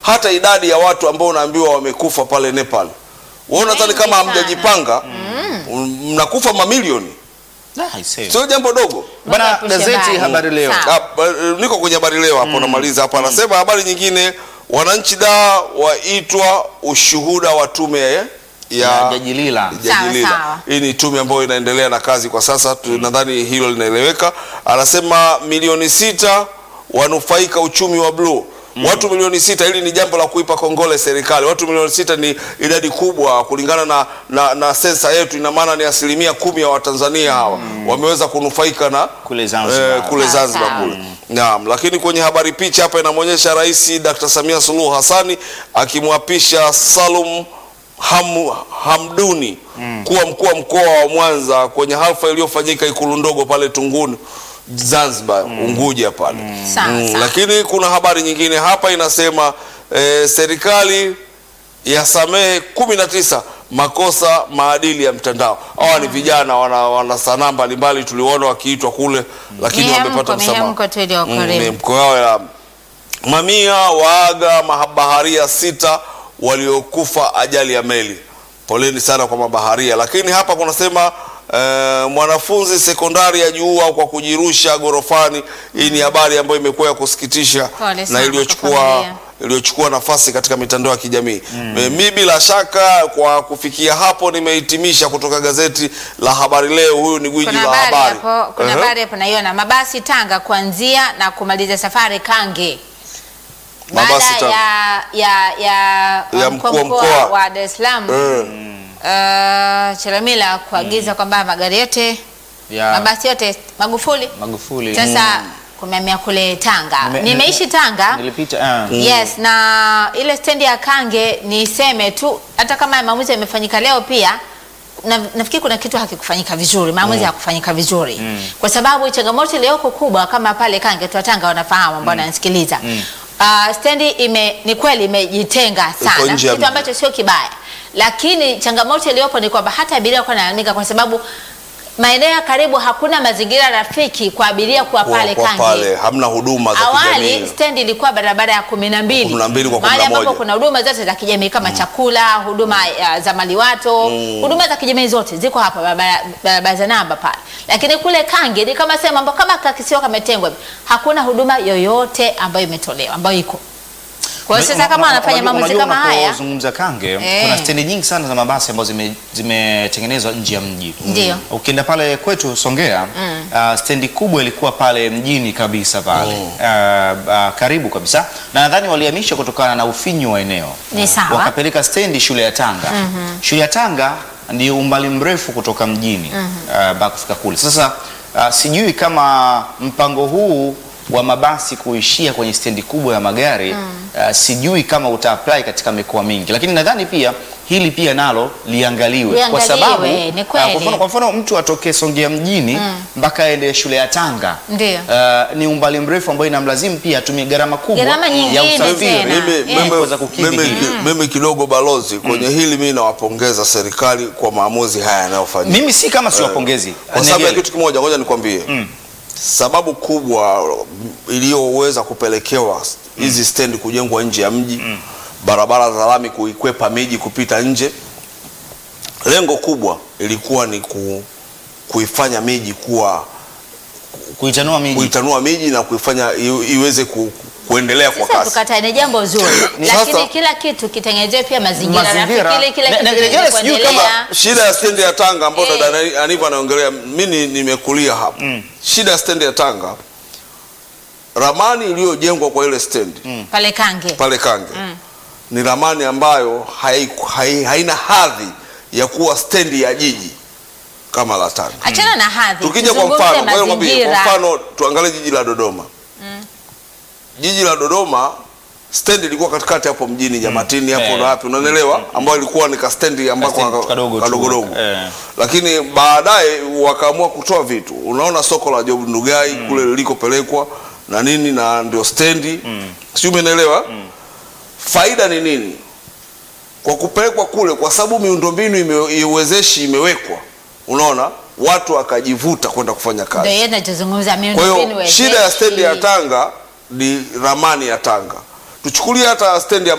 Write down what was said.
hata idadi ya watu ambao unaambiwa wamekufa pale Nepal, wewe unadhani Wengi kama sana. hamjajipanga mnakufa mamilioni, Ah, I see. sio jambo dogo. Bana, Mungu epushe gazeti mbali. Habari Leo. Sawa. Ah, ba- niko kwenye habari leo hapo namaliza hapa. Anasema habari nyingine, wananchi da waitwa ushuhuda wa tume ya, Ya Jaji Lila. Jaji Sawa, Lila. sawa. Hii ni tume ambayo inaendelea na kazi kwa sasa tu, nadhani hilo linaeleweka. Anasema milioni sita wanufaika uchumi wa bluu. Watu milioni sita, hili ni jambo la kuipa kongole serikali. Watu milioni sita ni idadi kubwa kulingana na, na, na sensa yetu, ina maana ni asilimia kumi ya Watanzania hawa wameweza kunufaika na Kule Zanzibar. eh, kule Sawa, Zanzibar sawa. kule. Naam, lakini kwenye habari picha hapa inamwonyesha Rais Dr. Samia Suluhu Hassani akimwapisha Salum Ham, Hamduni kuwa mkuu wa mkoa wa Mwanza kwenye hafla iliyofanyika ikulu ndogo pale Tunguni Zanzibar, Unguja pale. Sawa, Mm, sawa. lakini kuna habari nyingine hapa inasema eh, serikali yasamehe kumi na tisa makosa maadili ya mtandao. Hawa ni vijana wana, wana sanaa mbalimbali tuliona wakiitwa kule, lakini Mihemko, wamepata msamaha. mihemko tu iliyokolewa. mihemko yao ya mamia waaga mabaharia sita waliokufa ajali ya meli. Poleni sana kwa mabaharia. Lakini hapa kunasema eh, mwanafunzi sekondari ajiua kwa kujirusha gorofani. Hii ni habari ambayo imekuwa ya kusikitisha Pole na sana kwa iliyochukua familia. iliyochukua nafasi katika mitandao ya kijamii. Mi bila shaka kwa kufikia hapo nimehitimisha kutoka gazeti la Habari Leo. Huyu ni gwiji Kuna la habari habari. hapo, kuna Ehe. habari hapo naiona mabasi Tanga kuanzia na kumaliza safari Kange. Mabasi Baada Tanga. ya ya ya, Ya mkuu mkuu wa wa mkoa mkoa. wa Dar es Salaam Eh. uh, Chalamila kuagiza kwamba magari yote Ya mabasi yote Magufuli Magufuli. sasa kumehamia kule Tanga. Nime- Nimeishi Tanga. Nilipita ah. Yes, na ile stendi ya Kange niseme tu, hata kama maamuzi yamefanyika leo pia na, nafikiri kuna kitu hakikufanyika vizuri, maamuzi hakufanyika vizuri kwa sababu changamoto iliyoko kubwa kama pale Kange, tu Tanga wanafahamu ambao wananisikiliza Uh, stendi ime, ni kweli imejitenga sana, nje ya kitu mji. ambacho sio kibaya, lakini changamoto iliyopo ni kwamba hata abiria wako nalalamika kwa sababu maeneo ya karibu hakuna mazingira rafiki kwa abiria kuwa Kwa- pale kwa Kange. pale hamna huduma za Awali kijamii. stendi ilikuwa barabara ya kumi na mbili 12 kwa mahali 11. ambapo kuna huduma zote za kijamii kama chakula, huduma ya za maliwato, huduma za kijamii zote ziko hapa barabara barabara za namba pale. Lakini kule Kange ni kama sehemu ambapo kama kakisiwa kametengwa, hivi, hakuna huduma yoyote ambayo imetolewa ambayo iko. Kwa hiyo sasa kama wanafanya maamuzi kama haya, Unapozungumza Kange, Eh. kuna stendi nyingi sana za mabasi ambazo zime- zimetengenezwa nje ya mji. Ndio. Ukienda pale kwetu Songea, ah, stendi kubwa ilikuwa pale mjini kabisa pale Ah, ah, karibu kabisa, na nadhani walihamisha kutokana na ufinyu wa eneo, Ni sawa. wakapeleka stendi shule ya Tanga. Shule ya Tanga ni umbali mrefu kutoka mjini ah, mpaka kufika kule. Sasa ah, sijui kama mpango huu wa mabasi kuishia kwenye stendi kubwa ya magari ah, sijui kama uta apply katika mikoa mingi, lakini nadhani pia hili pia nalo liangaliwe, kwa Liangaliwe, sababu ni ah, kweli. kwa mfano, kwa mfano mtu atoke Songea mjini mpaka aende shule ya Tanga Ndio. ah, ni umbali mrefu ambao inamlazimu pia atumie gharama kubwa Gharama ya nyingine usafiri. tena. Mimi, Yes. mimi, Kuweza kukidhi mimi, hili. mimi kidogo balozi kwenye hili mimi nawapongeza serikali kwa maamuzi haya yanayofanyika. Mimi si kama siwapongezi Kwa sababu ya kitu kimoja, ngoja nikwambie sababu kubwa iliyoweza kupelekewa hizi stendi kujengwa nje ya mji, barabara za lami kuikwepa miji kupita nje. Lengo kubwa ilikuwa ni ku, kuifanya miji kuwa kuitanua miji kuitanua miji na kuifanya i- iweze ku, kuendelea kwa sasa kasi. tukataa ni jambo zuri, Ni lakini sasa- kila kitu kitengenezewe pia mazingira Mazingira. rafiki, ili kila Na- kitu na- kiweze na- sijui kama kuendelea. Shida ya stendi ya Tanga ambayo Eh. dada Aniva anaongelea, mimi nimekulia hapa. Shida ya stendi ya Tanga, ramani iliyojengwa kwa ile stendi pale Kange pale Kange ni ramani ambayo hai, hai, haina hadhi ya kuwa stendi ya jiji kama la Tanga. achana na hadhi, Tukija kwa tuzungumze mfano, ngoja nikwambie, kwa mazingira. mfano tuangalie jiji la Dodoma. Jiji la Dodoma stendi ilikuwa katikati hapo mjini Jamatini hapo Eh. na wapi, unanielewa, ambayo ilikuwa ni kastendi ambako Kastendi kadogo tu. kadogodogo Eh. lakini baadaye wakaamua kutoa vitu. Unaona soko la Job Ndugai kule lilikopelekwa na nini, na ndio stendi mm. sijui umeelewa faida ni nini kwa kupelekwa kule, kwa sababu miundombinu ime- iwezeshi imewekwa, unaona watu wakajivuta kwenda kufanya Ndio kazi. yeye tunachozungumza Kwa miundombinu hiyo shida ya wezeshi. stendi ya Tanga ni ramani ya Tanga. Tuchukulie hata stendi ya